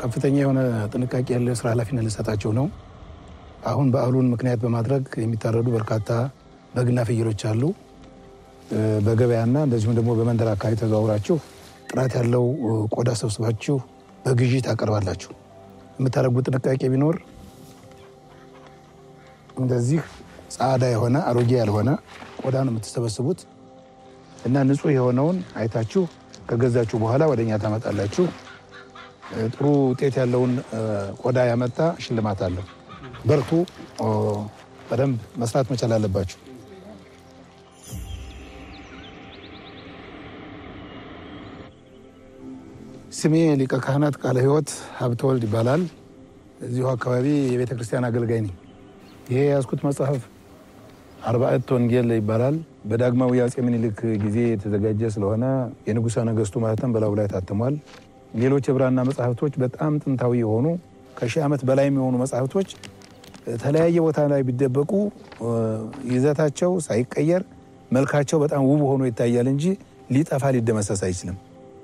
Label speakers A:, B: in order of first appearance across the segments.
A: ከፍተኛ የሆነ ጥንቃቄ ያለው ስራ ኃላፊነት ልሰጣቸው ነው። አሁን በዓሉን ምክንያት በማድረግ የሚታረዱ በርካታ በግና ፍየሎች አሉ። በገበያና እንደዚሁም ደግሞ በመንደር አካባቢ ተዘዋውራችሁ ጥራት ያለው ቆዳ ሰብስባችሁ በግዢ ታቀርባላችሁ። የምታደርጉት ጥንቃቄ ቢኖር እንደዚህ ጻዳ የሆነ አሮጌ ያልሆነ ቆዳ ነው የምትሰበስቡት እና ንጹህ የሆነውን አይታችሁ ከገዛችሁ በኋላ ወደ እኛ ታመጣላችሁ። ጥሩ ውጤት ያለውን ቆዳ ያመጣ ሽልማት አለው። በርቱ። በደንብ መስራት መቻል አለባችሁ። ስሜ ሊቀ ካህናት ቃለ ሕይወት ሀብተወልድ ይባላል። እዚሁ አካባቢ የቤተ ክርስቲያን አገልጋይ ነኝ። ይሄ የያዝኩት መጽሐፍ አርባዕት ወንጌል ይባላል። በዳግማዊ አፄ ምኒልክ ጊዜ የተዘጋጀ ስለሆነ የንጉሠ ነገሥቱ ማህተም በላዩ ላይ ታትሟል። ሌሎች የብራና መጽሐፍቶች በጣም ጥንታዊ የሆኑ ከሺህ ዓመት በላይ የሚሆኑ መጽሐፍቶች የተለያየ ቦታ ላይ ቢደበቁ ይዘታቸው ሳይቀየር መልካቸው በጣም ውብ ሆኖ ይታያል እንጂ ሊጠፋ ሊደመሰስ አይችልም።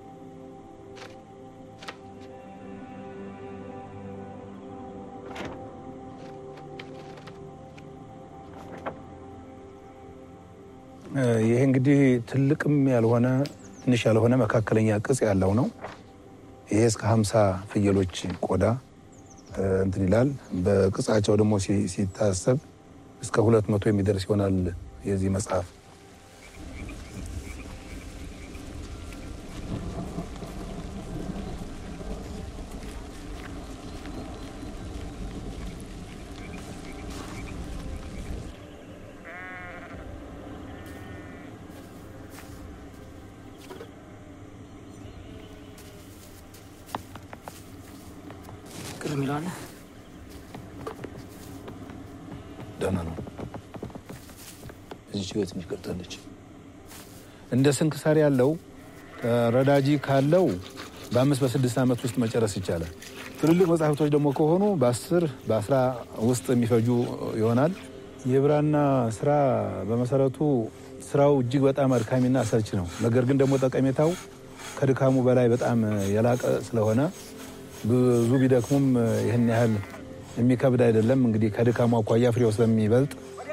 A: ይሄ እንግዲህ ትልቅም ያልሆነ ትንሽ ያልሆነ መካከለኛ ቅጽ ያለው ነው። ይሄ እስከ ሀምሳ ፍየሎች ቆዳ እንትን ይላል። በቅጻቸው ደግሞ ሲታሰብ እስከ ሁለት መቶ የሚደርስ ይሆናል የዚህ መጽሐፍ።
B: ቅር የሚለዋለ
A: ደህና ነው። እዚች ቤት ትንሽ ቀርታለች። እንደ ስንክሳር ያለው ረዳጂ ካለው በአምስት በስድስት ዓመት ውስጥ መጨረስ ይቻላል። ትልልቅ መጽሐፍቶች ደግሞ ከሆኑ በአስር በአስራ ውስጥ የሚፈጁ ይሆናል። የብራና ስራ በመሰረቱ ስራው እጅግ በጣም አድካሚና አሰልች ነው። ነገር ግን ደግሞ ጠቀሜታው ከድካሙ በላይ በጣም የላቀ ስለሆነ ብዙ ቢደክሙም ይህን ያህል የሚከብድ አይደለም። እንግዲህ ከድካሙ አኳያ ፍሬው ስለሚበልጥ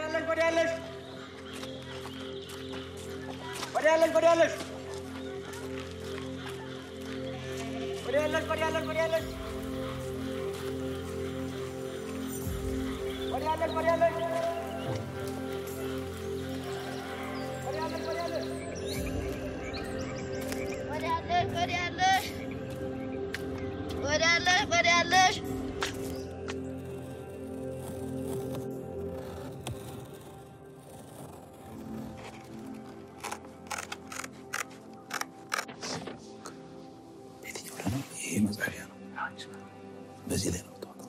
A: ይሄ መጻፊያ ነው። በዚህ ላይ ነው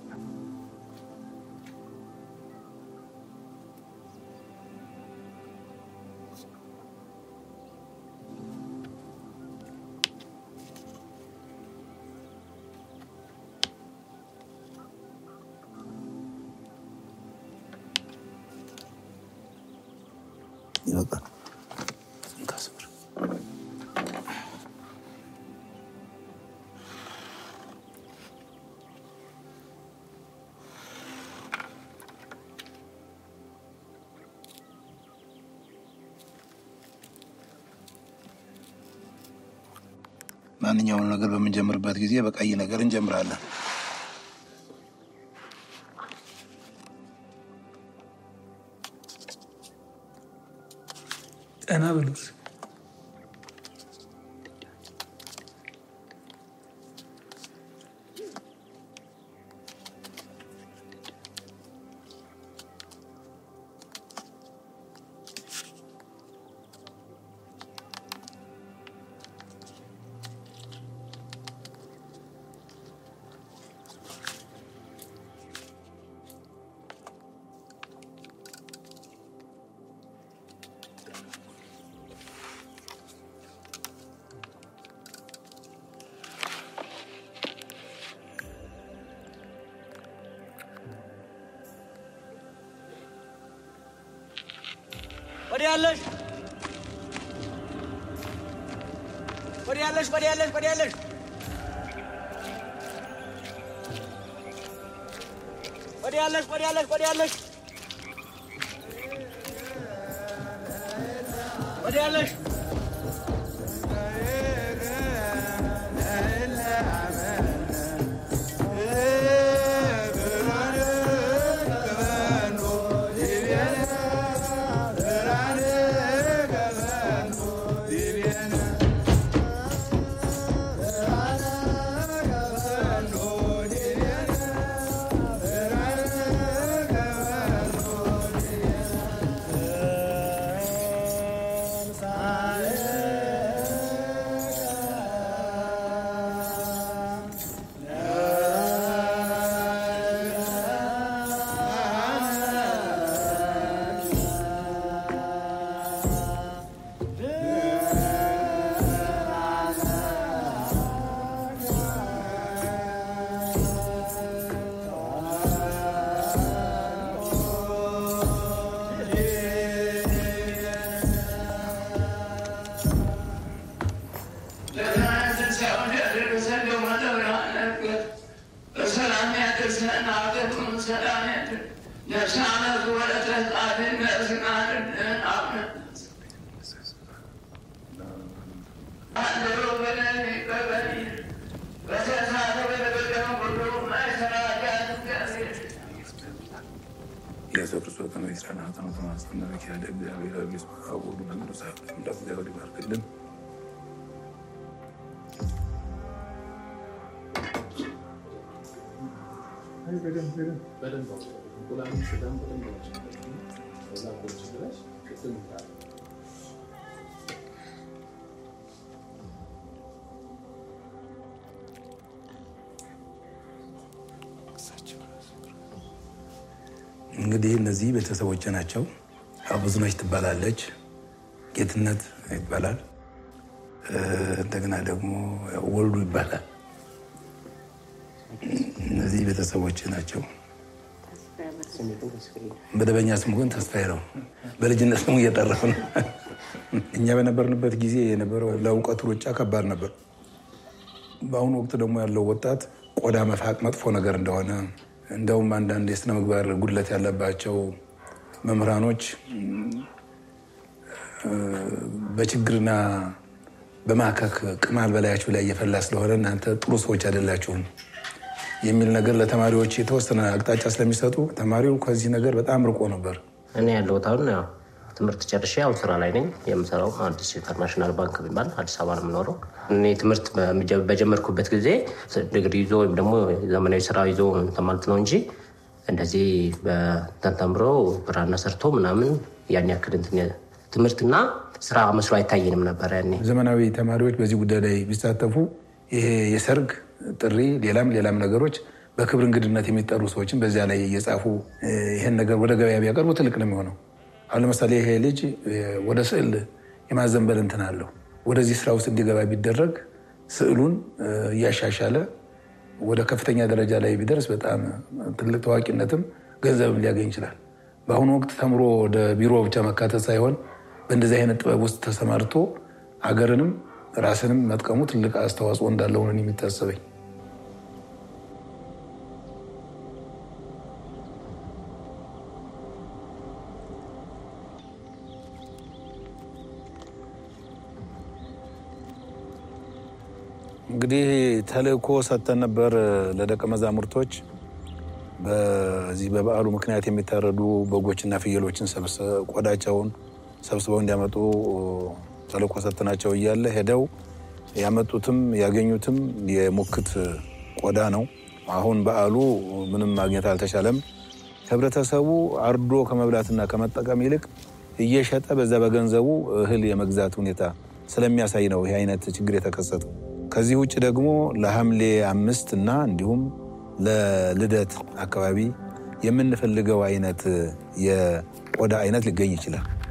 A: ይበቃል። እንካስብር ማንኛውም ነገር በምንጀምርበት ጊዜ በቀይ ነገር እንጀምራለን።
B: ጠና በሉት።
C: ወዲያ ያለሽ ወዲያ ያለሽ ወዲያ ያለሽ ወዲያ ያለሽ ወዲያ ያለሽ ወዲያ ያለሽ ወዲያ ያለሽ ወዲያ ያለሽ
A: ኢየሱስ ክርስቶስ ከመይስራና ተነቶ ማስተናበክ ያለ እግዚአብሔር አብስ አቡሩ መንዱሳ እንደ እግዚአብሔር ይባርክልን። እንግዲህ እነዚህ ቤተሰቦች ናቸው። ብዙነች ትባላለች፣ ጌትነት ይባላል፣ እንደገና ደግሞ ወልዱ ይባላል። እነዚህ ቤተሰቦች ናቸው። መደበኛ ስሙ ግን ተስፋዬ ነው። በልጅነት ስሙ እየጠራሁ ነው። እኛ በነበርንበት ጊዜ የነበረው ለእውቀት ሩጫ ከባድ ነበር። በአሁኑ ወቅት ደግሞ ያለው ወጣት ቆዳ መፋቅ መጥፎ ነገር እንደሆነ እንደውም አንዳንድ የስነ ምግባር ጉድለት ያለባቸው መምህራኖች በችግርና በማከክ ቅማል በላያችሁ ላይ እየፈላ ስለሆነ እናንተ ጥሩ ሰዎች አይደላችሁም የሚል ነገር ለተማሪዎች የተወሰነ አቅጣጫ ስለሚሰጡ ተማሪው ከዚህ ነገር በጣም ርቆ ነበር።
D: እኔ ያለሁት አሁን ያው ትምህርት ጨርሼ አሁን ስራ ላይ ነኝ። የምሰራው አዲስ ኢንተርናሽናል ባንክ የሚባል አዲስ አበባ ነው የምኖረው። እኔ ትምህርት በጀመርኩበት ጊዜ ዲግሪ ይዞ ወይም ደግሞ ዘመናዊ ስራ ይዞ እንትን ማለት ነው እንጂ እንደዚህ በእንትን ተምሮ ብራና ሰርቶ ምናምን ያን ያክል እንትን ትምህርትና ስራ መስሎ አይታየንም ነበረ ያኔ።
A: ዘመናዊ ተማሪዎች በዚህ ጉዳይ ላይ ቢሳተፉ ይሄ የሰርግ ጥሪ፣ ሌላም ሌላም ነገሮች በክብር እንግድነት የሚጠሩ ሰዎችን በዚያ ላይ እየጻፉ ይህን ነገር ወደ ገበያ ቢያቀርቡ ትልቅ ነው የሚሆነው። አሁን ለምሳሌ ይሄ ልጅ ወደ ስዕል የማዘንበል እንትን አለው። ወደዚህ ስራ ውስጥ እንዲገባ ቢደረግ ስዕሉን እያሻሻለ ወደ ከፍተኛ ደረጃ ላይ ቢደርስ በጣም ትልቅ ታዋቂነትም ገንዘብም ሊያገኝ ይችላል። በአሁኑ ወቅት ተምሮ ወደ ቢሮ ብቻ መካተት ሳይሆን በእንደዚህ አይነት ጥበብ ውስጥ ተሰማርቶ አገርንም ራስንም መጥቀሙ ትልቅ አስተዋጽኦ እንዳለው ነው የሚታሰበኝ። እንግዲህ ተልእኮ ሰጥተን ነበር ለደቀ መዛሙርቶች በዚህ በበዓሉ ምክንያት የሚታረዱ በጎችና ፍየሎችን ቆዳቸውን ሰብስበው እንዲያመጡ ተልእኮ ሰጥተናቸው እያለ ሄደው ያመጡትም ያገኙትም የሙክት ቆዳ ነው። አሁን በዓሉ ምንም ማግኘት አልተቻለም። ህብረተሰቡ አርዶ ከመብላትና ከመጠቀም ይልቅ እየሸጠ በዛ በገንዘቡ እህል የመግዛት ሁኔታ ስለሚያሳይ ነው ይህ አይነት ችግር የተከሰተው። ከዚህ ውጭ ደግሞ ለሐምሌ አምስት እና እንዲሁም ለልደት አካባቢ የምንፈልገው አይነት የቆዳ አይነት ሊገኝ ይችላል።